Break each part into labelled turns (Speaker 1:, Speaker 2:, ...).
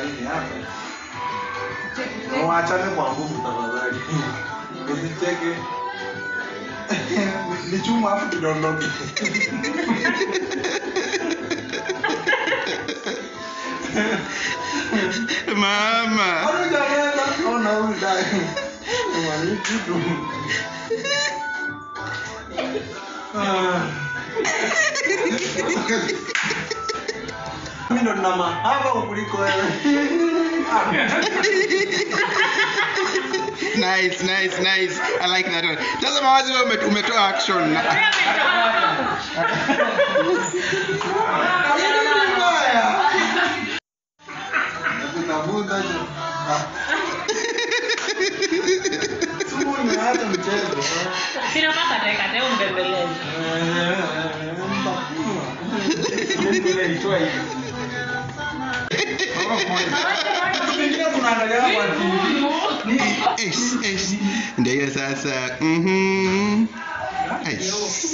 Speaker 1: ni hapa. Na Waachane kwa nguvu tafadhali. Usicheke. Ni chuma hapo kidondoke.
Speaker 2: Mama.
Speaker 1: Hujaweza ona huyu dai. Mwani kitu. Ah. Mimi ndo nina mahaba kuliko wewe.
Speaker 2: Nice, nice, nice. I like that one. Sasa mawazi wewe ume- umetoa action. na-
Speaker 1: Nakutafuta je. Ah. Sumu nimeacha mchezo.
Speaker 3: Sina mpaka dakika leo mbembeleze.
Speaker 2: Eish, eish. Ndio hiyo sasa. Mhm. Eish.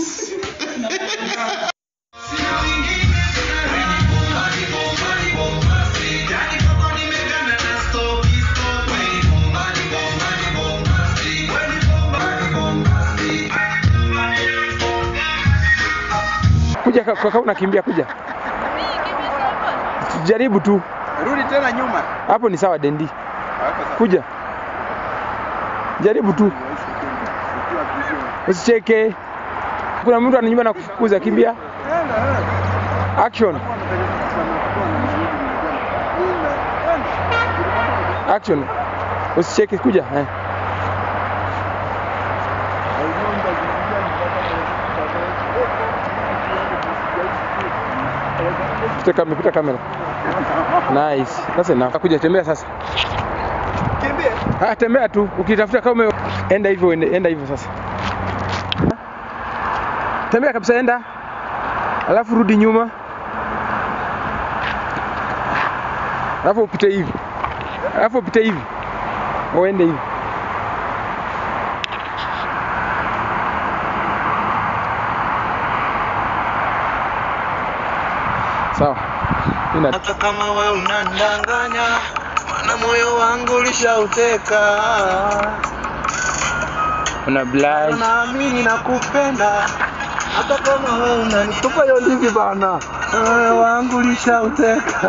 Speaker 4: Kuja kwa kwa unakimbia kuja. Jaribu tu.
Speaker 2: Rudi tena nyuma.
Speaker 4: Hapo ni sawa Dendi. Kuja. Jaribu tu. Usicheke. Kuna mtu ananyumba na kufukuza kimbia. Action. Action. Usicheke kuja. Eh. Pita kamera, pita kamera. Nice. Sasa na kuja tembea sasa.
Speaker 1: Kimbia.
Speaker 4: Ah, tembea tu. Ukitafuta kama ume... enda hivyo ende- enda hivyo sasa. Tembea kabisa enda. Alafu rudi nyuma. Alafu upite hivi. Alafu upite hivi. Uende hivi. Sawa. Ina
Speaker 1: hata kama we unandanganya maana moyo wangu ulishauteka
Speaker 4: una blind.
Speaker 1: naamini na kupenda hata kama we unanitupa hiyo livi bana moyo wangu ulishauteka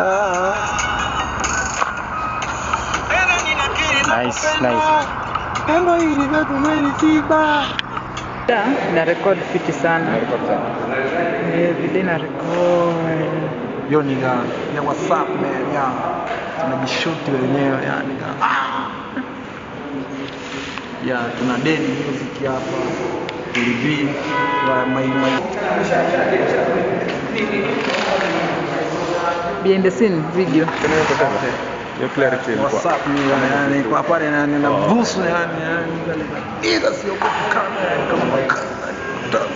Speaker 4: Nice, nice.
Speaker 1: pendo hili vyetu melitiba
Speaker 5: na record fiti sana Eh, video na record
Speaker 1: yo ni ya ya whatsapp man ya tunajishuti wenyewe yani ah. ya tuna dedi music hapa tulibii wa my, my.
Speaker 5: behind the scene video
Speaker 1: WhatsApp ni yani kwa pale yani na busu yani yani ila sio kwa kamera kama kamera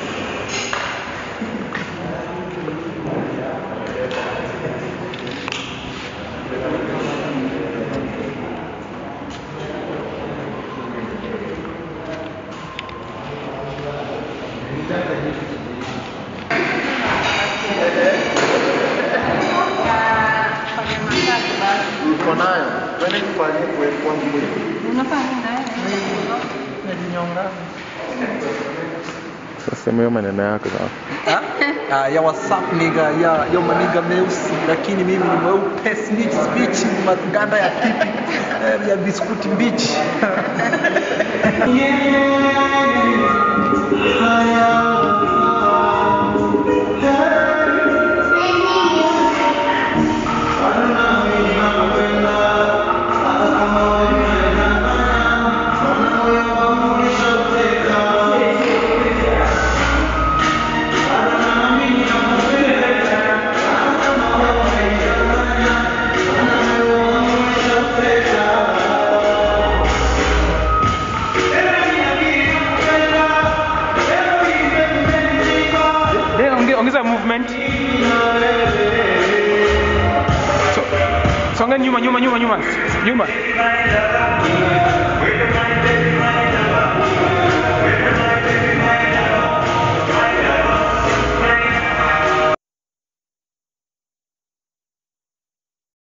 Speaker 1: Niko nayo. Twende tufanye kwa kwangu mwenyewe. Najinyonga.
Speaker 4: Sasa hiyo maneno yako sawa.
Speaker 1: Ah, ya WhatsApp niga ya yo maniga meusi lakini mimi ni mweupe snitch speech maganda ya pipi eh, ya biskuti mbichi.
Speaker 4: Eh, onge- ongeza movement. So, songa nyuma nyuma nyuma nyuma. Nyuma.